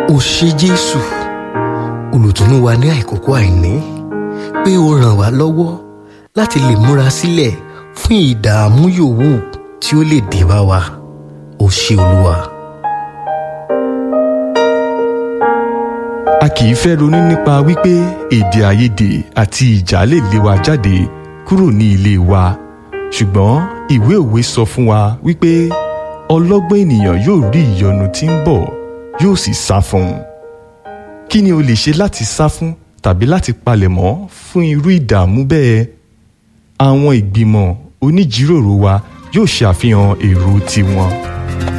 ó ṣé jésù olùtùnú wa ní àìkókò àìní pé ó ràn wá lọ́wọ́ láti lè múra sílẹ̀ fún ìdààmú yòówù tí ó lè dé bá wa ó ṣé olúwa. a kì í fẹ́ ronú nípa wípé èdè àìyedè àti ìjà lè lé wa jáde kúrò ní ilé wa ṣùgbọ́n ìwé òwe sọ fún wa wípé ọlọ́gbọ́n ènìyàn yóò rí ìyọnu tí ń bọ̀ yóò sì sá fún un kí ni o lè ṣe láti sá fún tàbí láti palẹ̀mọ́ fún irú ìdààmú bẹ́ẹ̀ àwọn ìgbìmọ̀ oníjíròrò wa yóò ṣe àfihàn èrò tiwọn